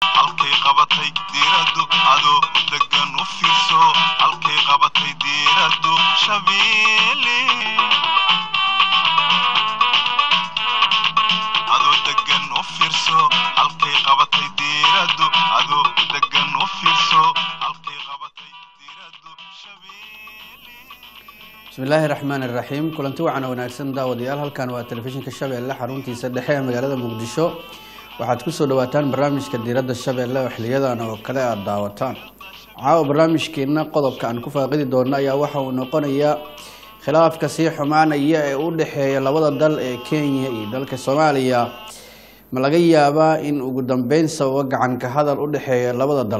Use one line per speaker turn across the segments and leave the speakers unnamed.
halkay qabatay diiradu adoo degan u fiirso halkay qabatay diiradu shabeelle adoo degan u fiirso halkay qabatay diiradu adoo degan u fiirso halkay qabatay diiradu shabeelle
bismillaahi raxmaan iraxiim kulanti wacan oo wanaagsan daawadayaal halkan waa telefishinka shabeelle xaruntiisa dhexe ee magaalada muqdisho waxaad kusoo dhawaataan barnaamijka diiradda shabeelle oo xiliyadan oo kale aada daawataan caawa barnaamijkeena qodobka aan ku faaqidi doono ayaa waxa uu noqonayaa khilaafka sii xumaanaya ee u dhexeeya labada dal ee kenya iyo dalka soomaaliya ma laga yaabaa in ugu dambeyn sababo gacanka hadal u dhexeeya labada dal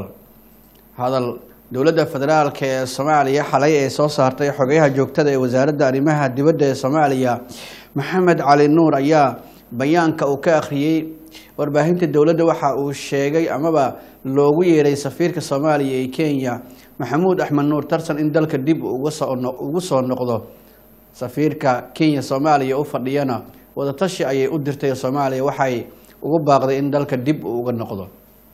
hadal dowladda federaalk ee soomaaliya xalay ee soo saartay xogayaha joogtada ee wasaaradda arrimaha dibadda ee soomaaliya maxamed cali nuur ayaa bayaanka uu ka akhriyey warbaahinta dowladda waxa uu sheegay amaba loogu yeeray safiirka soomaaliya ee kenya maxamuud axmed nuur tarsan in dalka dib ugu soo noqdo safiirka kenya soomaaliya u fadhiyana wadatashi ayay u dirtay soomaaliya waxay ugu baaqday in dalka dib uu uga noqdo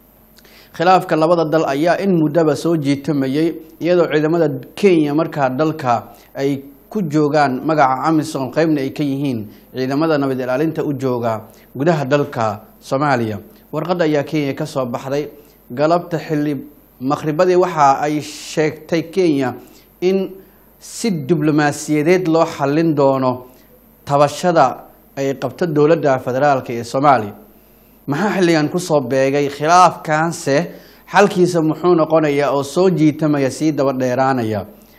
khilaafka labada dal ayaa in muddaba soo jiitamayay iyadoo ciidamada kenya markaa dalka ay ku joogaan magaca amisom qeybna ay ka yihiin ciidamada nabad ilaalinta u jooga gudaha dalka soomaaliya warqadda ayaa kenya kasoo baxday galabta xili maqhribadii waxa ay sheegtay kenya in si diblomaasiyadeed loo xallin doono tabashada ay qabto dowladda federaalk ee soomaaliya maxaa xilligan kusoo beegay khilaafkaanse xalkiisa muxuu noqonayaa oo soo jiitamaya sii daba dheeraanaya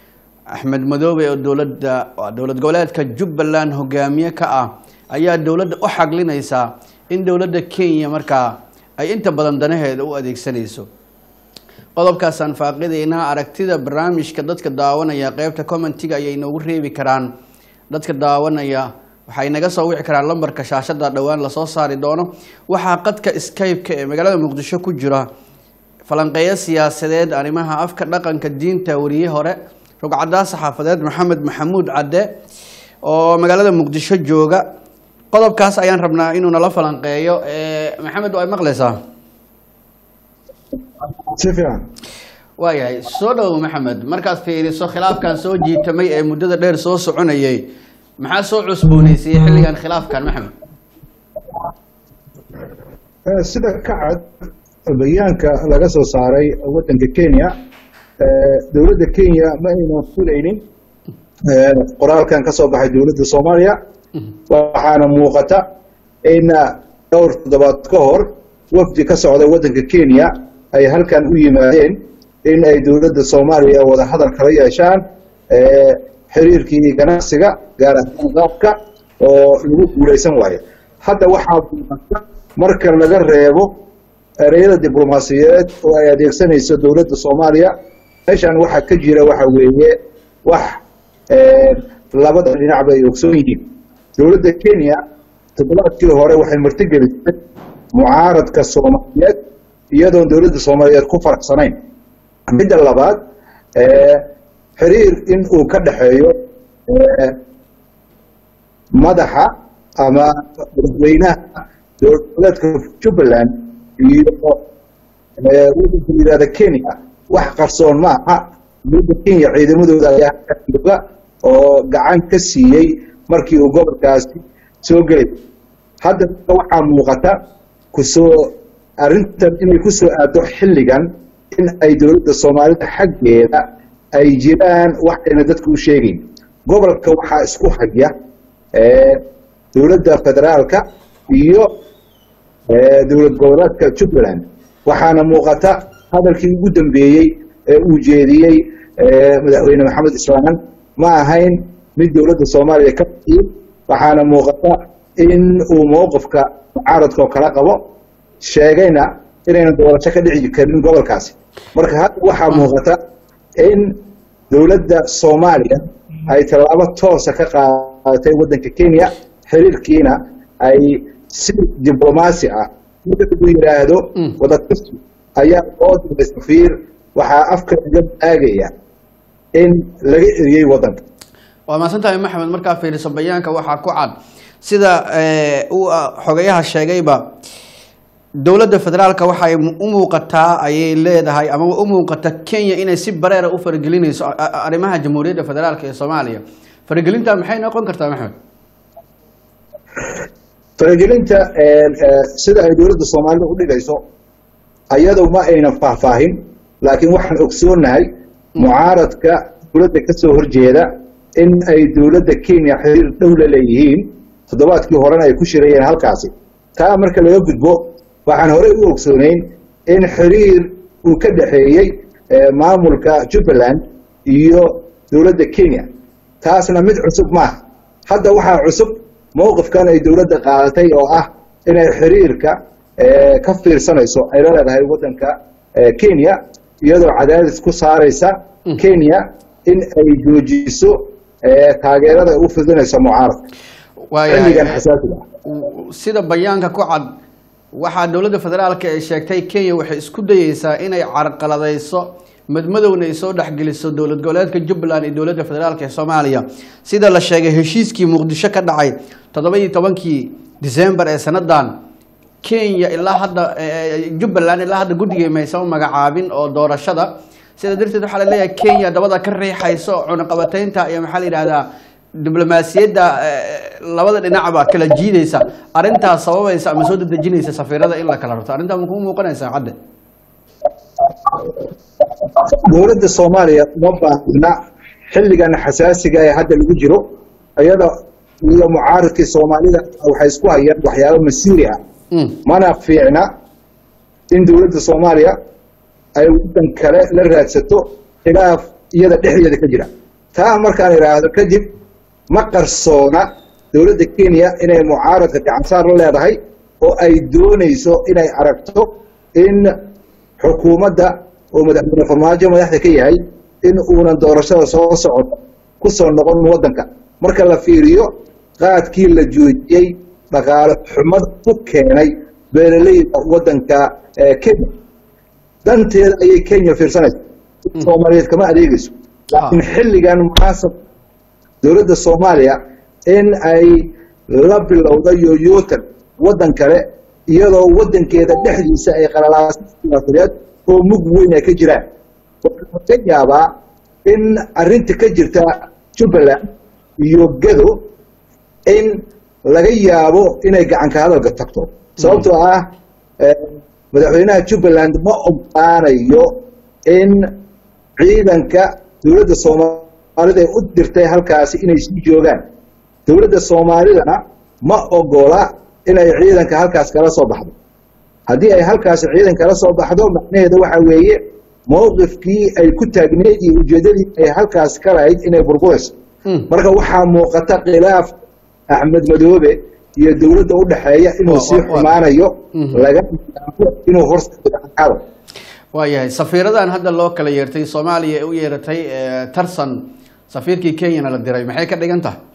axmed madoobe oo dowladda dowlad goboleedka jubbaland hogaamiye ka ah ayaa dowladda u xaglinaysaa in dowladda kenya markaa ay inta badan danaheeda u adeegsanayso qodobkaasaan faaqidaynaa aragtida barnaamijka dadka daawanaya qeybta commentiga ayay noogu reebi karaan dadka daawanaya waxay naga soo wici karaan lambarka shaashada dhowaan lasoo saari doono waxaa qadka skype-ka ee magaalada muqdisho ku jira falanqeeyo siyaasadeed arrimaha afka dhaqanka diinta wariye hore rugcadaa saxaafadeed maxamed maxamuud cadde oo magaalada muqdisho jooga qodobkaas ayaan rabnaa inuu nala falanqeeyo maxamed waa maqlaysaa
si fiican
waayahay soo dhowo maxamed markaad fiiriso khilaafkan soo jiitamay ee muddada dheer soo soconayay maxaa soo cusbooneysayey xilligan khilaafkan maxamed
sida ka cad bayaanka laga soo saaray waddanka kenya dowladda kenya ma aynan fulaynin qoraalkan ka soo baxay dowladda soomaaliya waxaana muuqata in dhowr toddobaad ka hor wafdi ka socda waddanka kenya ay halkan u yimaadeen in ay dowladda soomaaliya wada hadal kala yeeshaan xiriirkii ganacsiga gaar ahaan qaabka oo lagu guulaysan waayo hadda waxaa muuqata marka laga reebo ereyada diblomaasiyadeed oo ay adeegsanayso dowladda soomaaliya meeshan waxaa ka jira waxa weeye wax labada dhinacba ay ogsoon yihiin dowladda kenya toddobaadkii hore waxay martigelisay mucaaradka soomaaliyeed iyadoon dowladda soomaaliyeed ku faraxsanayn midda labaad xiriir in uu ka dhexeeyo madaxa ama madaxweynaha dowladeedka jubbaland iyo waddanka la yihahda kenya wax qarsoon ma aha dowladda kenya ciidamadooda ayaa jooga oo gacan ka siiyey markii uu gobolkaasi soo gelay hadda waxaa muuqata kusoo arrintan inay ku soo aado xilligan in ay dowladda soomaalida xaggeeda ay jiraan waxayna dadka u sheegayn gobolka waxaa isku haya dowladda federaalka iyo dowlad goboleedka jubbaland waxaana muuqata hadalkii ugu dambeeyey ee uu jeediyey madaxweyne maxamed islaan ma ahayn mid dowladda soomaaliya ka bixiyey waxaana muuqata in uu mowqifka mucaaradka oo kala qabo sheegayna inaynan doorasho ka dhici karin gobolkaasi marka hadda waxaa muuqata in dowladda soomaaliya ay tallaabo toosa ka qaadatay waddanka kenya xiriirkiina ay si diblomaasi ah marka uu yidhaahdo wadatashu ayaa loo diray safiir waxaa afka laga aagaya in laga eriyey waddanka
waa mahadsantahay maxamed markaa fiiriso bayaanka waxaa ku cad sida uu xogayaha sheegayba dowladda federaalka waxay mu- u muuqataa ayay leedahay ama u muuqata kenya inay si bareera u faragelinayso a- a- arrimaha jamhuuriyadda federaalka ee soomaaliya faragelinta maxay noqon kartaa maxmed
faragelinta eh, eh, sida ay dowladda soomaalida u dhigayso ayadu ma aynan faahfaahin laakiin waxaan ogsoonahay mucaaradka dowladda ka soo horjeeda in ay dowladda kenya xiriir dhow la leeyihiin toddobaadkii horena ay ku shirayeen halkaasi taa marka laga gudbo waxaan horey u ogsoonayn in xiriir uu ka dhexeeyey eh, maamulka jubbaland iyo dowladda kenya taasna mid cusub maaha hadda waxaa cusub mowqifkan ay dowladda qaadatay oo ah inay xiriirka eh, ka fiirsanayso ay la leedahay waddanka eh, kenya iyadoo cadaadis ku saaraysa kenya in ay joojiso eh, taageerada ay u fidinayso mucaaradka xilligan
waayahay
xasaasiga ah
sida bayaanka ku cad waxaa dowladda federaalka ay sheegtay kenya waxay isku dayeysaa inay carqaladayso madmadowna ay soo dhexgeliso dowlad goboleedka jubbaland iyo dowladda federaalka ee soomaaliya sida la sheegay heshiiskii muqdisho ka dhacay toddobaiyo tobankii disembar ee sanadan kenya ilaa hadda eh, jubbaland ilaa hadda guddigay maysan magacaabin oo doorashada sida darteed waxaa la leeyahay kenya dabada ka riixayso cunaqabataynta iyo maxaa la yidhahdaa diblomaasiyadda eh, labada dhinacba kala jiidaysa arrintaas sababaysa ama soo dedejinaysa safiirada in la kala rarto arrintaa ma kuu muuqanaysaa cadde
dowladda soomaaliya uma baahna xilligan xasaasiga ee hadda lagu jiro iyada iyo mucaaradkii soomaalida waxay isku hayaan waxyaabo masiiri ah
Mm.
mana fiicna in dowladda soomaaliya ay waddan kale la raadsato khilaaf iyada dhexdeeda ka jira taa markaan idhaahdo kadib ma qarsoona dowladda kenya inay mucaaradka gacansaar la leedahay oo ay doonayso inay aragto in xukuumadda oo madaxweyne farmaajo madaxda ka yahay in uunan doorashada soo socota ku soo noqon waddanka marka la fiiriyo qaadkii la joojiyey dhaqaale xumad ku keenay beeraleyda waddanka eh, kenya danteeda ayay kenya fiirsanaysa soomaaliyeed kama adeegayso laakiin xilligan munaasab dowladda soomaaliya in ay la bilowda yoyootan waddan kale iyadoo waddankeeda dhexdiisa ay qalalaasa siyaasadeed oo mug weyn ay ka jiraan waxaa laga yaabaa in arrinta ka jirta jubbaland iyo gado in laga yaabo inay gacanka hadalka tagto sababtoo ah eh, madaxweynaha jubbaland ma ogolaanayo in ciidanka dowladda soomaalida ay u dirtay halkaasi inay sii joogaan dowladda soomaalidana ma ogola inay ciidanka halkaas kala soo baxdo haddii ay halkaasi ciidan kala soo baxdo macnaheedu waxa weeye mowqifkii ay ku taagneyd iyo ujeeddadii ay halkaas ka lahayd inay burburayso
Mm.
marka waxaa muuqata khilaaf axmed madoobe iyo dowladda u dhexeeya inuu
Wa-
sii
wa- wa-
xumaanayo
Mhm.
laga yaabo inuu horseedo cadal
waayahay safiiradan hadda loo kala yeertay soomaaliya ee u yeeratay eh, tarsan safiirkii kenyana la diray maxay ka dhigan tahay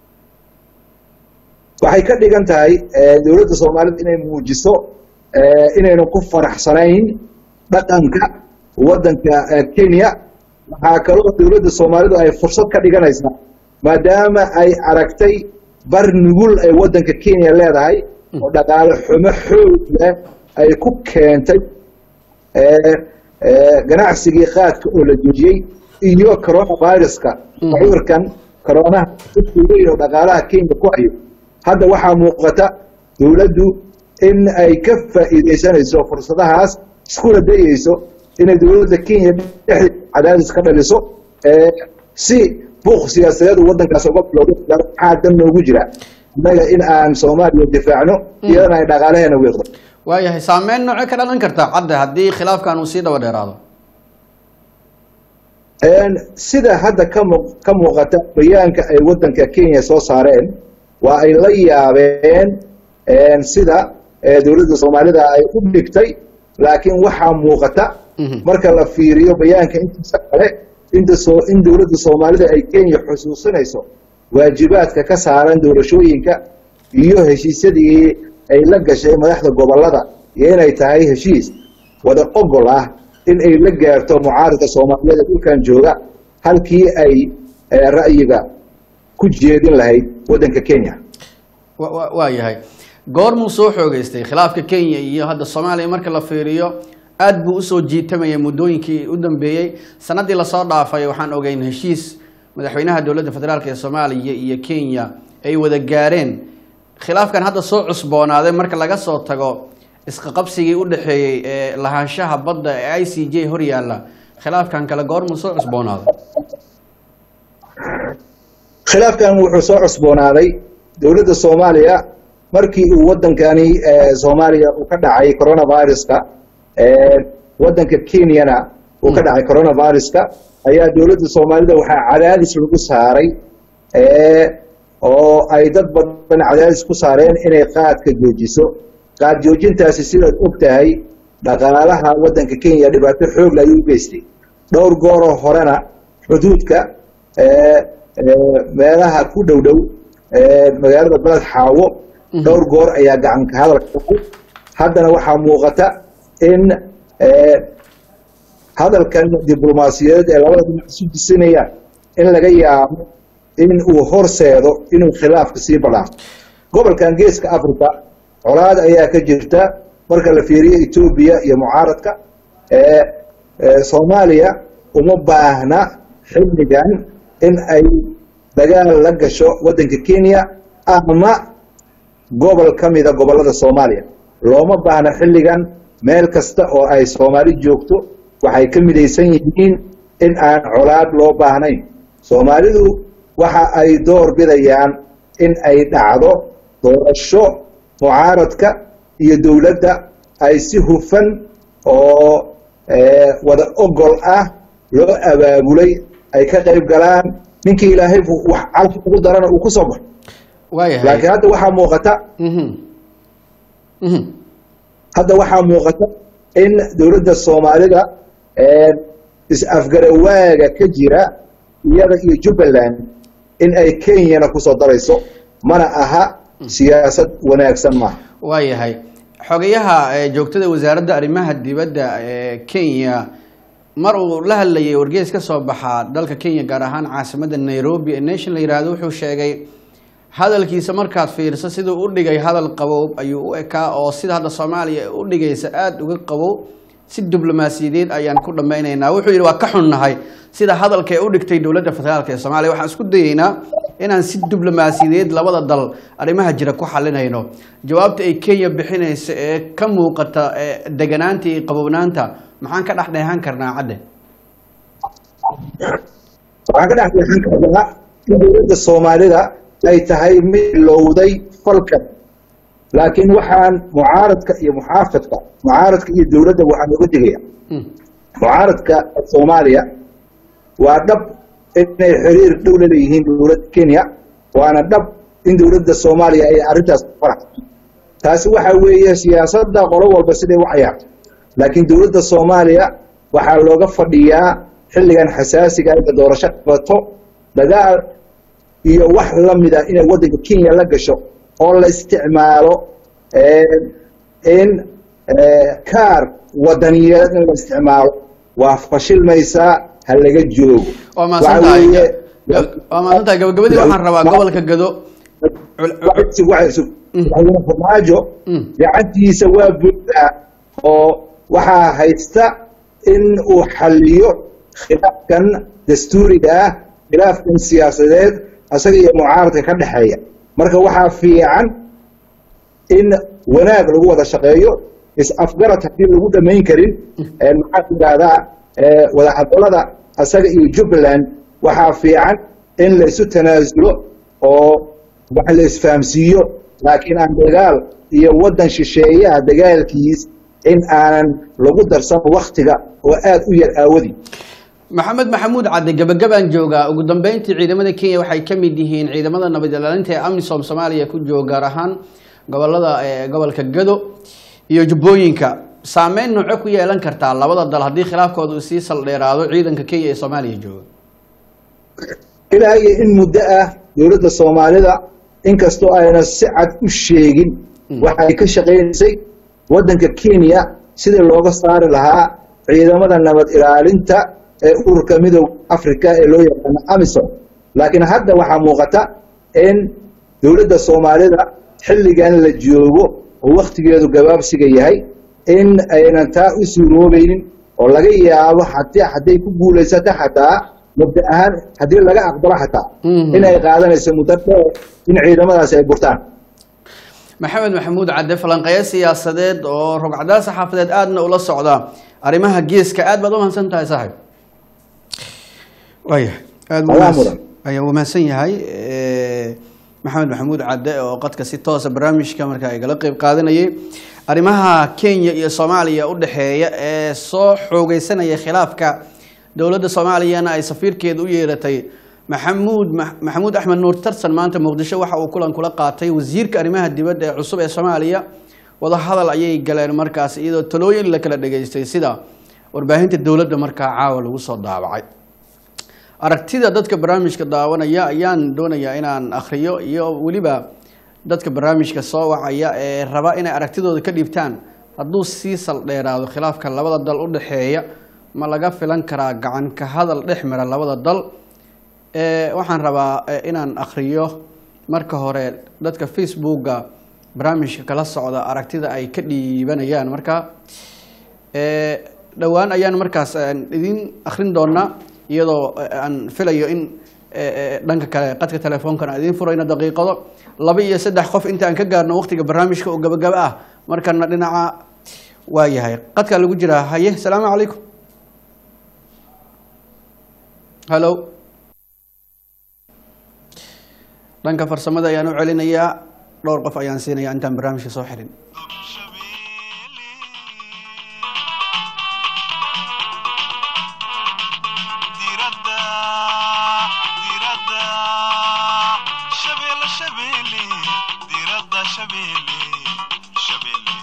waxay ka dhigan tahay eh, dowladda soomaalida inay muujiso eh, inaynu ku faraxsanayn dhaqanka waddanka eh, kenya waxaa kaloo dowladda soomaalidu ay fursad ka dhiganaysaa maadaama ay aragtay bar nugul ay waddanka kenya leedahay oo dhaqaale xumo xoog leh ay ku keentay eh, eh, ganacsigii qaadka oo la joojiyey iyo coronaviruska
Mhm.
cudurkan coronaha dadku weyn oo dhaqaalaha kenya ku hayo hadda waxaa muuqata dowladdu in ay ka faa'iidaysanayso fursadahaas iskuna dayeyso inay dowladda kenya dhexdeeda cadaadis ka dhaliso eh, si buuq siyaasadeed uu waddankaas uga bilowdo maxaa dan noogu jira innaga in aan soomaaliya difaacno iyadana ay dhaqaalaheena wiiqdo
waayahay saameyn noocee ka dhalan kartaa cadde haddii khilaafkan uu sii daba dheeraado
Een, sida hadda ka mu- ka muuqata bayaanka ay waddanka kenya soo saareen waa ay la yaabeen een, sida eh, dowladda soomaalida ay u dhigtay laakiin waxaa muuqata
Mhm.
marka la fiiriyo bayaanka intiisa kale inta soo in dowladda soomaalida ay kenya xusuusinayso waajibaadka ka saaran doorashooyinka iyo heshiisyadii ay la gashay madaxda gobollada iyo inay tahay heshiis wada ogol ah in ay la gaarto mucaaradka soomaaliyeed ee dhulkan jooga halkii ay eh, ra'yiga ku jeedin lahayd waddanka kenya
wa- wa- waayahay goormuu soo xoogeystay khilaafka kenya iyo hadda soomaaliya marka la fiiriyo aad buu usoo jiitamayay muddooyinkii u dambeeyey sanadii lasoo dhaafay waxaan ogeyn heshiis madaxweynaha dowladda federaalk ee soomaaliya iyo kenya ay wada gaareen khilaafkan hadda soo cusboonaaday marka laga soo tago isqaqabsigii u dhexeeyey ee lahaanshaha badda ee i c j hor yaalla khilaafkan kale goormuu soo cusboonaaday
khilaafkan wuxuu soo cusboonaaday dowladda soomaaliya markii uu wadankani eh, soomaaliya uu ka dhacay coronaviruska eh, wadanka kenyana uu ka dhacay coronaviruska ayaa dowladda soomaalida waxaa cadaadis lagu saaray eh, oo ay dad badan cadaadis ku saareen inay qaadka joojiso qaad joojintaasi sidaad og tahay dhaqaalaha wadanka kenya dhibaato xoogla ayuu u geystay dhowr gooroo horena xuduudka eh, eh, meelaha ku dhow dhow eh, magaalada beled xaawo dhowr goor ayaa gacanka hadalka dhacay haddana waxaa muuqata in eh, hadalkan diblomaasiyadeed ee labada dhinac isu disinayaan in laga yaabo in uu horseedo inuu khilaafka sii badhaafo gobolkan geeska africa colaad ayaa ka jirta marka la fiiriyo etoobiya iyo mucaaradka ee ee soomaaliya uma baahna xilligan in ay dagaal la gasho waddanka kenya ama gobol ka mida gobollada soomaaliya looma baahna xilligan meel kasta oo ay soomaali joogto waxay ka midaysan yihiin in aan colaad loo baahnayn soomaalidu waxa ay door bidayaan in ay dhacdo doorasho mucaaradka iyo dowladda ay si hufan oo eh, wada ogol ah loo abaabulay ay ka qayb galaan ninkii ilaahay wax calka ugu darana uu ku soo baxo
waayahay
laakiin hadda waxaa muuqata
Mhm. Mhm.
hadda waxaa muuqata in dowladda soomaalida eh, is-afgarawaaga ka jira iyada iyo jubbaland in ay kenyana kusoo darayso mana aha siyaasad wanaagsan maaha
waayahay xogayaha ee joogtada wasaaradda arrimaha dibadda ee kenya mar uu la hadlayay wargeys ka soo baxa dalka kenya gaar ahaan caasimadda nairobi ee nation la yihahdo wuxuu sheegay hadalkiisa markaad fiirso siduu u dhigay hadal qabow ayuu u ekaa oo sida hadda soomaaliya u dhigaysa aada uga qabow si diblomaasiyadeed ayaan ku dhammaynaynaa wuxuu yidhi waa ka xunnahay sida hadalka ee u dhigtay dowladda federaalk ee soomaaliya waxaan isku dayeynaa inaan si diblomaasiyadeed labada dal arrimaha jira ku xalinayno jawaabta ay kenya bixinaysa ee ka muuqata ee deganaanta iyo qabownaanta maxaan ka dhex dheehan karnaa cadde
waxaan ka dhex deexan karnaa in dowladda soomaalida ay tahay mid lowday falkan laakiin waxaan mucaaradka iyo muxaafidka mucaaradka iyo dowladda waxaan uga digaya
Mm.
mucaaradka soomaaliya waa dhab inay xiriir dhow la leeyihiin dowladda kenya waana dhab in dowladda soomaaliya ay arrintaas ku faraxdo taasi waxa weeye siyaasadda qolo walba siday u cayaarto laakiin dowladda soomaaliya waxaa looga fadhiyaa xilligan xasaasiga inta doorasho qabato dagaal iyo wax la mida inay waddanka kenya la gasho oo la isticmaalo in kaar wadaniyeed in la isticmaalo waa fashilmaysaa ha laga joogo
waa
Waxa
mahadsantahay
weeye-
waa mahadsantahay gabagabadii waxaan rabaa gobolka gado cul- cul-
madaxweyne farmaajo
Mm.
gacantiisa waa buuxdaa oo waxaa haysta in uu xaliyo khilaafkan dastuuriga ah khilaafkan siyaasadeed asaga iyo mucaaradka ka dhexeeya marka waxaa fiican in wanaag lagu wada shaqeeyo is-afgarad haddii lagu dhamayn karin ee maxaa tidhaahdaa ee wadahadalada asaga iyo jubbaland waxaa fiican in la isu tanaasulo oo wax la isfahamsiiyo laakiin aan dagaal iyo waddan shisheeyaha dagaalkiis in aanan lagu darsan waktiga oo aada u yar aawadi
maxamed maxamuud cadde gabagabaan joogaa ugu dambeyntii ciidamada kenya waxay ka mid yihiin ciidamada nabad ilaalinta ee amisom soomaaliya ku jooga gaar ahaan gobolada ee gobolka gado iyo jubbooyinka saameyn nooco ku yeelan kartaa labada dal haddii khilaafkooda uu sii saldheeraado ciidanka kenya ee soomaaliya jooga
ilaa iyo in muddo ah dowladda soomaalida inkastoo ayna si cad u sheegin waxay ka shaqaynaysay waddanka kenya sidii looga saari lahaa ciidamada nabad ilaalinta ee ururka midooda africa ee loo yaqaano amisom laakiin hadda waxaa muuqata in dowladda soomaalida xilligan la joogo oo waktigeedu gabaabsiga yahay in aynan taa u suuroobaynin oo laga yaabo haddii hadday ku guulaysato xataa mubda ahaan haddii laga aqbalo xataa
Mhm.
in ay qaadanayso muddo dheer in ciidamadaasi ay burtaan
maxamed maxamuud cadde falanqeeye siyaasadeed oo rogcadaal saxaafadeed aadna ula socda arrimaha geeska aad baad u mahadsan tahay saaxib waaya aad buu
Adaa
mahadsan-
mudan.
ayaa uu mahadsan yahay eh, maxamed maxamuud cadde oo qadka si toosa barnaamijka markaa igala qeyb qaadanayay arrimaha kenya iyo soomaaliya u dhexeeya ee soo xoogeysanaya khilaafka dowladda soomaaliyana ay safiirkeeda u yeeratay maxamuud Ma- maxamuud axmed nuur tarsan maanta muqdisho waxa uu kulan kula qaatay wasiirka arrimaha dibadda ee cusub ee soomaaliya wadahadal ayay galeen markaas iyadoo talooyin la kala dhageystay sida warbaahinta dowladda markaa caawa lagu soo daabacay aragtida dadka barnaamijka daawanaya ayaan doonayaa inaan akhriyo iyo weliba dadka barnaamijka soo wacaya ee raba inay aragtidooda ka dhiibtaan hadduu sii saldheeraado khilaafka labada dal u dhexeeya ma laga filan karaa gacan ka hadal dhex mara labada dal ee waxaan rabaa eh, inaan akhriyo marka hore dadka facebooka barnaamijka kala socda aragtida ay ka dhiibanayaan marka ee dhowaan ayaan markaas aan idin akhrin doonaa iyadoo eh, aan filayo in eh, eh, dhanka kale qadka telefoonkan aan idin furayno daqiiqado laba iyo saddex qof inta aan ka gaarno waqtiga barnaamijka oo gabagaba ah markana dhinaca waa yahay qadkaa lagu jiraa haye salaamu calaykum hallo dhanka farsamada ayaan u celinayaa dhowr qof ayaan siinayaa intaan barnaamijka soo xirin
diradda diradda shabeelle shabeelle diradda shabeelle shabeelle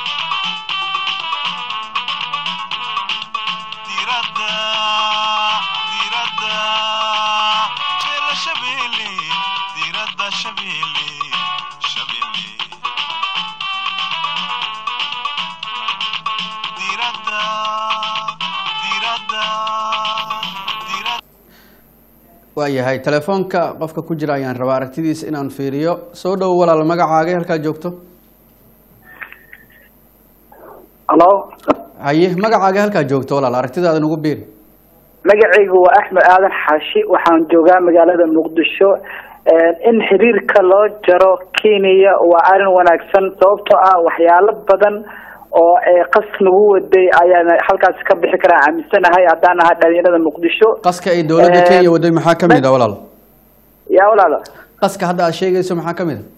diradda diradda shabeelle shabeelle diradda shabeelle shabeelle diradda diradda diradda
waa yahay telefoonka qofka ku jira ayaan rabaa aragtidiisa inaan fiiriyo soo dhowo walaal magacaaga halkaa joogto
halo
haye magacaaga halkaa joogto walaal aragtidaada nagu biiri
magacaygu waa axmed aadan xaashi waxaan joogaa magaalada muqdisho in xiriirka loo jaro kenya waa arrin wanaagsan sababtoo ah waxyaalo badan oo ee qas nagu waday ayaan halkaasi ka bixi karaa aaminsanahay haddaan ahaa dhalinyarada muqdisho
qaska ay dowladda
Eh,
kenya waday maxaa ka mid a walaal
yaa walaalo
qaska hadda aad sheegayso maxaa ka mid a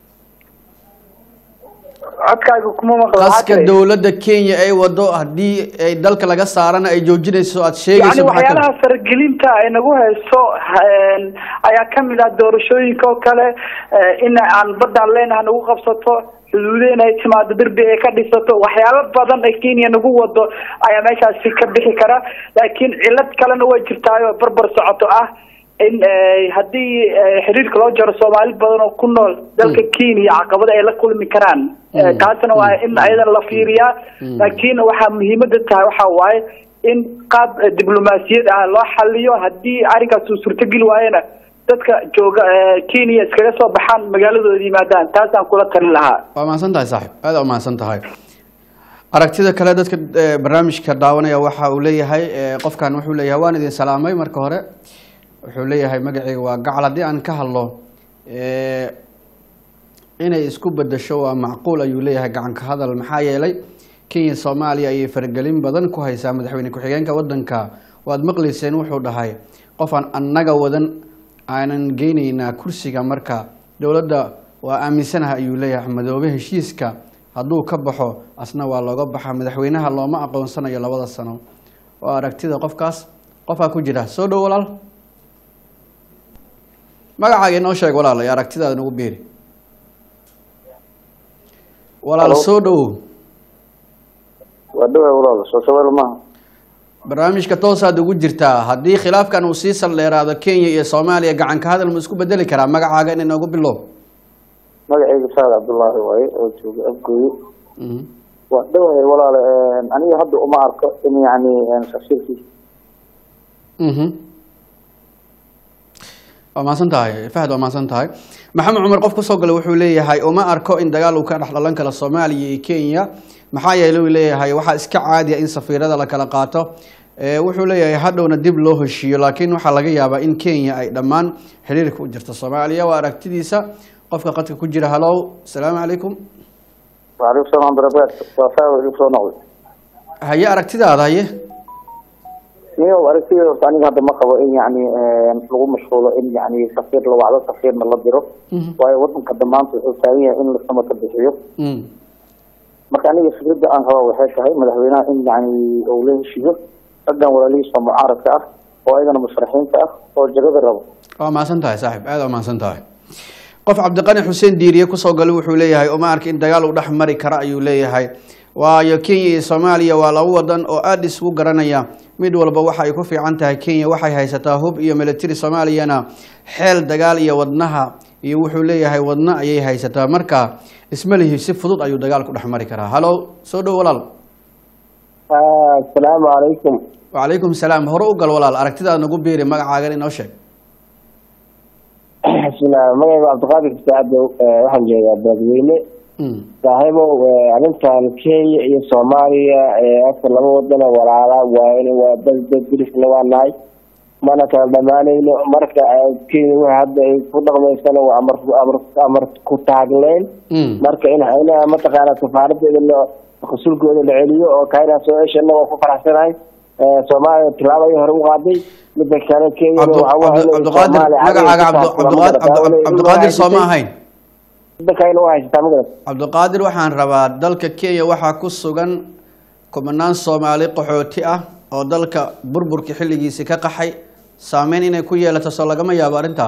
codkaaga kuma maqlo
qaska dowladda kenya ay wado haddii ay dalka laga saarana ay joojinayso aad
yani
sheegayso maxaa ka mid
waxyaalaha faragelinta ay nagu hayso een, ayaa kamid ah doorashooyinka oo kale eh, in aan badaan leenaha nagu qabsato xuduudeena ay timaado derbi ay ka dhisato waxyaalo badan ay kenya nagu wado ayaa meeshaasi ka bixi kara laakiin cilad kalena way jirtaayoo barbar socoto ah in eh, haddii eh, xiriirka loo jaro soomaali badan oo ku nool dalka kenya caqabada ay la kulmi karaan Eh,
Mm.
taasna waa in ayadana la fiiriyaa
Mm.
laakiin waxaa muhiimada tahay waxaa waaye in qaab eh, diblomaasiyad ah loo xaliyo haddii arrinkaas uu suurtogeli waayena dadka jooga eh, kenya iskaga soo baxaan magaaladooda yimaadaan taasaan kula talin lahaa
waa mahadsan tahay saaxib aad u mahadsan tahay aragtida kale dadka eh, barnaamijka daawanaya waxa uu leeyahay eh, qofkan wuxuu leeyahay waan idin salaamay marka hore wuxuu leeyahay magacayga waa gacal haddii aan ka hadlo eh, inay isku bedesho waa macquul ayuu leeyahay gacanka hadal maxaa yeelay kenya soomaaliya ayay faragelin badan ku haysaa madaxweyne ku-xigeenka wadanka waad maqlayseen wuxuu dhahay qof aan annaga wadan aanan geynaynaa kursiga marka dowladda waa aaminsanaha ayuu leeyahay madoobe heshiiska hadduu ka baxo asna waa looga baxa madaxweynaha looma aqoonsanayo labada sano waa aragtida qofkaas qofaa ku jira soo dhow walaal magacaaga inoo sheeg walaal ee aragtidaada nagu beeri walaal
Hello.
soo dhowow
waa dhawa walaal soo sawir maaha
barnaamijka toosaad ugu jirtaa haddii khilaafkan uu sii saldheeraado kenya iyo soomaaliya gacanka hadal ma isku bedeli karaa magacaaga in inoogu bilow
magacayga saad cabdullaahi waaye oo jooga afgooye
Mhm.
waa dhawahay walaal aniga hadda uma arko in yani tafsiirkiisa
Mhm. waa mahadsan tahay fahad waa mahadsan tahay maxamed cumar qof kusoo galay wuxuu leeyahay uma arko in dagaal uu ka dhex dhalan karo soomaaliya iyo kenya maxaa yeele uu leeyahay waxaa iska caadiya in safiirada la kala qaato Ee, wuxuu leeyahay hadhowna dib loo heshiiyo laakiin waxaa laga yaabaa in kenya ay dhammaan xiriirka u jirto soomaaliya waa aragtidiisa qofka qadka ku jira halow asalaamu calaykum
waalaikum salaam barakaatu waa faawa igu soo noqday
haye aragtidaada haye
niyow aragtida horta aniga hadda ma qabo in yani lagu mashquulo in yani safiir la wacdo safiirna la diro
Mhm.
waayo wadanka damaanta wuxuu taagan yahay in lasama ka bixiyo
Mm.
marka aniga fikradda aan qaba waxay tahay madaxweynaha in yani uu la heshiiyo raggan walaalihiisa mucaaradka ah oo ayagana musharaxiinta ah oo jagada rabo
waa mahadsan tahay saaxib aad waa mahadsan tahay qof cabdiqani xuseen diiriye kusoo galay wuxuu leeyahay uma arka in dagaal uu dhex mari kara ayuu leeyahay waayo kenya iyo soomaaliya waa laba wadan oo aada isugu garanaya mid walba waxa ay ku fiican tahay kenya waxay haysataa hub iyo military soomaaliyana xeel dagaal iyo wadnaha iyo wuxuu leeyahay wadno ayay haysataa marka isma lihi si fudud ayuu dagaal ku dhex mari karaa halow soo dhow walaal
asalaamu calaykum
wacalaykum salaam hore u gal walaal aragtidaad nagu biiri magacaagan inoo sheeg
bismillah magayga cabdiqaadir saacadow waxaan jeedaa beledweyne
Mm.
saaxiibow arrintan kenya iyo soomaaliya afka laba wadana walaala waa waa dad dad bilisna waa nahay mana kala dhamaanayno marka kenya waxa hadda ay ku dhaqmaysana waa amar amar amar ku taagleen
Mm.
marka in in mataqaana safaaradeeda la qasulkooda la celiyo oo kaina soo ceshana waa ku faraxsanahay soomaaliya tilaabadii hore u qaaday midda kale kenya
Cabdu-
waxa waa
Cabdu- cabdiqaadir magacaaga Cabdu- cabdiqaadir Cabdu- cabdiqaadir sooma ahayn
midda kalena waa haysataa magarat
cabdiqaadir waxaan rabaa dalka kenya waxaa ku sugan kumanaan soomaali qaxooti ah oo dalka burburka xilligiisii ka qaxay saameyn inay ku yeelato soo lagama yaabo arrintaa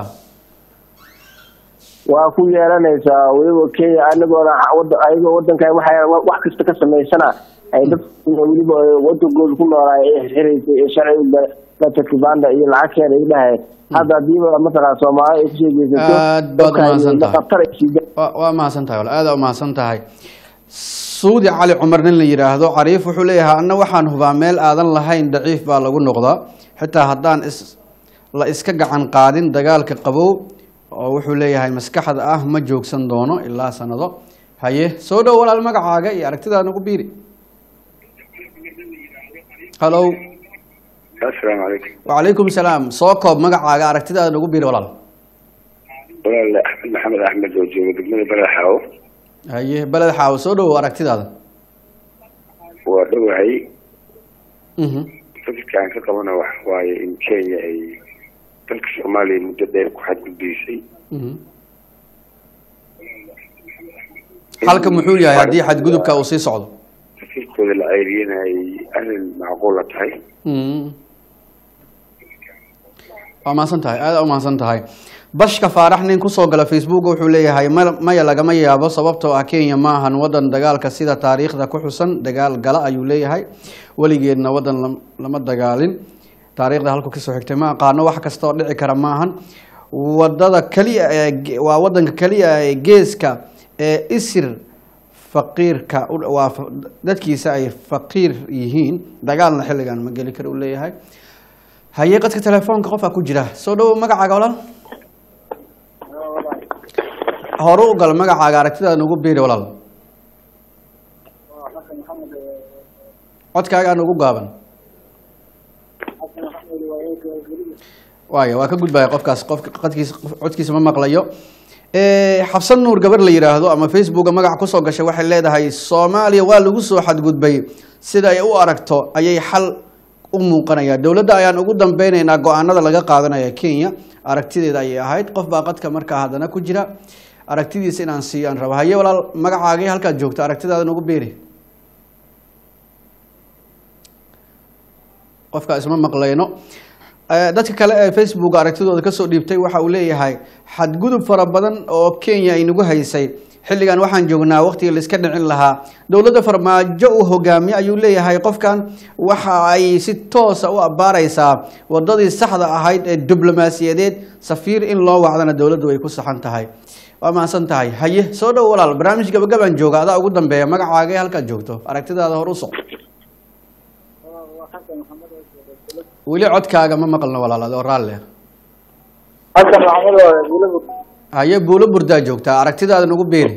waa ku yeelanaysaa weliba kenya anagoona wada- ayagoo wadankan waxay wax kasta ka samaysana ay dad weliba wadankooda ku noolaa ee xirxiraysay ee sharciga dadka kibanda iyo lacagkeeda ay dhahay hadda hadiiba mataqaa soomaali ay kusoo geysato
Aad baad
dadka ay
umahadsan tahay.
khatar ay sii
waa waa mahadsan tahay wal aada umahadsan tahay suudi cali cumar nin la yidhaahdo cariif wuxuu leeyahay anna waxaan hubaa meel aadan lahayn daciif baa lagu noqdaa xitaa haddaan is la iska gacan qaadin dagaalka qabow oo wuxuu leeyahay maskaxda ah ma joogsan doono ilaa sanado haye soo dhow walaal magacaaga iyo aragtidaa nagu biiri halow
asalaamu calaykum
wacalaykum salaam soo koob magacaaga aragtidaada nagu biiri walaal
walaale axmed maxamed axmed oo jooga degmada balaxaawo
haye beled xaawo soo dhow aragtidaada
waa dhowahay
Mhm.
fikirka aan ka qabana wax waaye in kenya ay dalka soomaaliya muddo dheer ku xadgudbaysay
Mhm. halka muxuu yahay haddii xadgudubka uu sii socdo
fikirkooda la ceyriyana ay arrin macquula tahay
Mm. waa mahadsan tahay aada u mahadsan tahay bashka faarax nin kusoo gala facebook wuxuu leeyahay ma- maya lagama yaabo sababtoo ah kenya ma ahan wadan dagaalka sida taariikhda ku xusan dagaal gala ayuu leeyahay weligeedna wadan lam- lama dagaalin taariikhda halku kasoo xigtay ma aqaano wax kasta oo dhici kara maahan wadada keliya ee ge- waa wadanka keliya ee geeska ee isir faqiirka u- waa fa- dadkiisa ay faqiir yihiin dagaalna xilligan ma geli kara uu leeyahay haye qadka telefoonka qofaa ku jira soo dhowo magacaaga walaal hore u gal magacaaga aragtidaada nagu biiri walaal codkaagaa nagu gaaban waaya waa ka gudbaya qofkaas qofka qadkiisa codkiisa ma maqlayo Eh, xabsan nuur gabar la yidhaahdo ama facebooka magaca kusoo gashay waxay leedahay soomaaliya waa lagu soo xadgudbay sida ay u aragto ayay xal u muuqanaya dowladda ayaan ugu dambeyneynaa go-aanada laga qaadanaya kenya aragtideeda ayay ahayd qof baa qadka markaa haddana ku jira aragtidiisa inaan siiyo aan rabo haye walaal magacaagii halkaad joogto aragtidaada nagu beeri qofka isma maqlayno Eh, dadka kale ee facebook aragtidooda kasoo dhiibtay waxa uu leeyahay xadgudub fara badan oo kenya ay nagu haysay xilligan waxaan joognaa waqtigii la iska dhicin lahaa dowladda farmaajo uu hogaamiye ayuu leeyahay qofkan waxa ay si toosa u abbaaraysaa wadadii saxda ahayd ee diblomaasiyadeed safiir in loo wacdana dowladdu ay ku saxan tahay waa mahadsan tahay haye soo dhow walaal barnaamij gabagabaan jooga adaa ugu dambeeya magacaaga halkaad joogto aragtidaada hor u soc weli codkaaga ma maqalno walaal adoo raalle
xasan maxamed oo buulabur
haye buulo burdaa joogtaa aragtidaada nagu beeri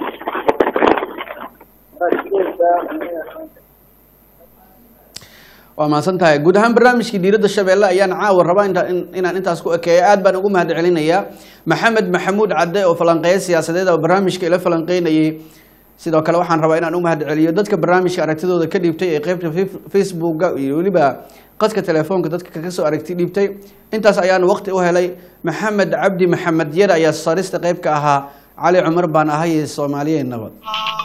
waa mahadsan tahay guud ahaan barnaamijkii diiradda shabeelle ayaan caawa rabaa inta- in- inaan intaas ku ekeeyo aad baan ugu mahad celinayaa maxamed maxamuud cadde oo falanqeeya siyaasadeed oo barnaamijka ila falanqeynayay sidoo kale waxaan rabaa inaan u mahad celiyo dadka barnaamijka aragtidooda ka dhiibtay ee qeybta fe- facebooka iyo weliba qadka telefoonka dadka ka soo aragti dhiibtay intaas ayaan waqti u helay maxamed cabdi maxamed yar ayaa sarista qeyb ka ahaa cali cumar baan ahay soomaaliya nabad